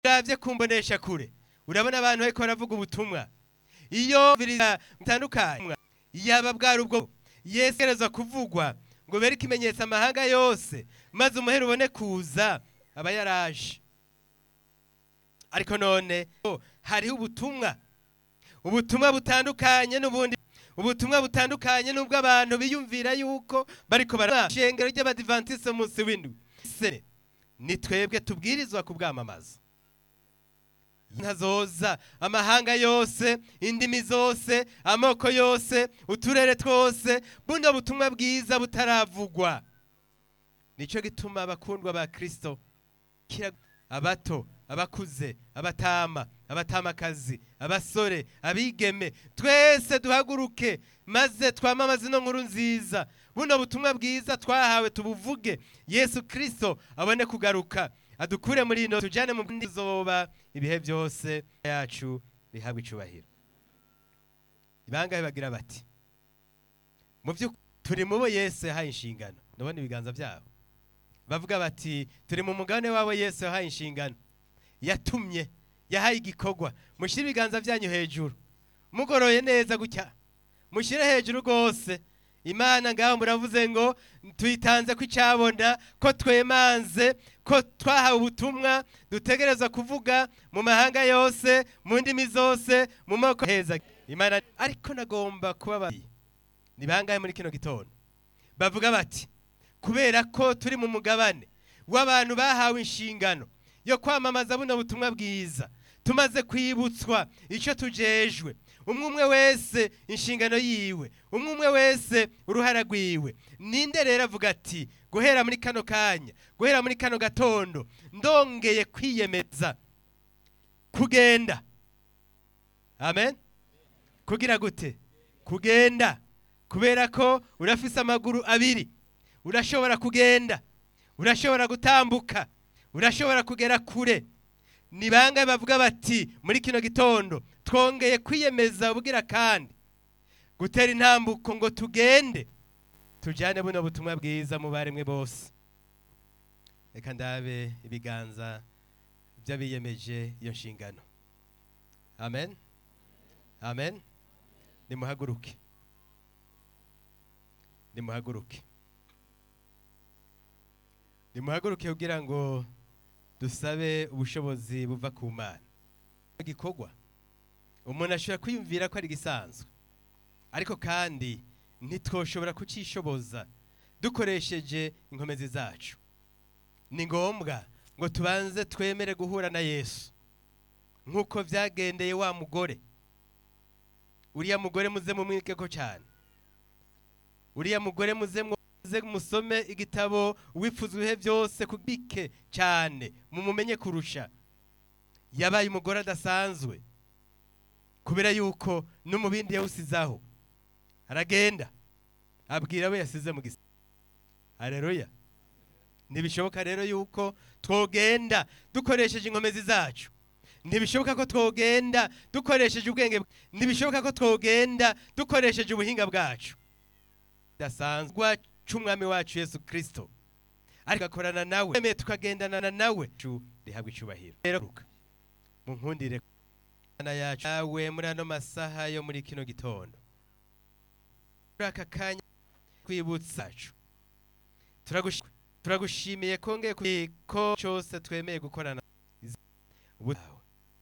uravye kumbonesha kure urabona abantu bariko baravuga ubutumwa iyo biriza bitandukanye yaba bwari ubwo yesu agerezwa kuvugwa ngo bere ikimenyetso amahanga yose maze umuhero ubone kuza aba yaraje ariko none hariho ubutumwa ubutumwa butandukanye n'ubundi ubutumwa butandukanye n'ubwo abantu biyumvira yuko bariko barashengero ry'abadivantiste umunsi w'indwi se ni twebwe tubwirizwa kubwamamaza ntazoza amahanga yose indimi zose amoko yose uturere twose buno butumwa bwiza butaravugwa nicyo gituma abakundwa ba kristo abato abakuze abatama abatamakazi abasore abigeme twese duhaguruke maze twamamaze ino nkuru nziza buno butumwa bwiza twahawe tubuvuge yesu kristo abone kugaruka adukure muri ino tujyane mu bindi zoba ibihe byose yacu bihabwa icubahiro ibangahe bagira bati mu byo turi mu bo yesu yahaye inshingano ndabona ibiganza byabo bavuga bati turi mu mugabane wabo yesu yahaye inshingano yatumye yahaye igikorwa mushyire ibiganza byanyu hejuru mugoroye neza gutya mushyire hejuru rwose imana ngaho muravuze ngo tuyitanze ko icyabona ko twemanze ko twahawe ubutumwa dutegereza kuvuga mu mahanga yose mu ndimi zose mu moko heza imana ariko nagomba kuba ni bangahe muri kino gitondo bavuga bati kubera ko turi mu mugabane w'abantu bahawe inshingano yo kwamamaza buno butumwa bwiza tumaze kwibutswa icyo tujejwe umwe umwe wese inshingano yiwe umwe umwe wese uruhara rwiwe ninde rero avuga ati guhera muri kano kanya guhera muri kano gatondo ndongeye kwiyemeza kugenda amen kugira gute kugenda kubera ko urafise amaguru abiri urashobora kugenda urashobora gutambuka urashobora kugera kure ni bangahe bavuga bati muri kino gitondo twongeye kwiyemeza ubwira kandi gutera intambuko ngo tugende tujyane buno butumwa bwiza mu baremwe bose reka ndabe ibiganza by'abiyemeje iyo nshingano amen amen nimuhaguruke nimuhaguruke nimuhaguruke kugira ngo dusabe ubushobozi buva ku mana igikorwa umuntu ashobora kwiyumvira ko ari gisanzwe ariko kandi ntitwoshobora kucishoboza dukoresheje inkomezi zacu ni ngombwa ngo tubanze twemere guhura na yesu nk'uko byagendeye wa mugore uriya mugore muze mumwike ko cyane uriya mugore muze muze musome igitabo wifuza ibihe byose kubike cyane mumumenye kurusha yabaye umugore adasanzwe kubera yuko no mu bindi yawusizaho aragenda abwira abo yasize mu gisa hareruya ntibishoboka rero yuko twogenda dukoresheje inkomezi zacu ntibishoboka ko twogenda dukoresheje ubwenge ntibishoboka ko twogenda dukoresheje ubuhinga bwacu dasanzwe c'umwami wacu Yesu Kristo ariko akorana nawe emeye tukagendana nawe rihabwa icubahiro rero mu nkundire na yacu yawe muri ano masaha yo muri kino gitondo muri aka kanya kwibutsa yacu turagushimiye kongeye ko cyose twemeye gukorana ubu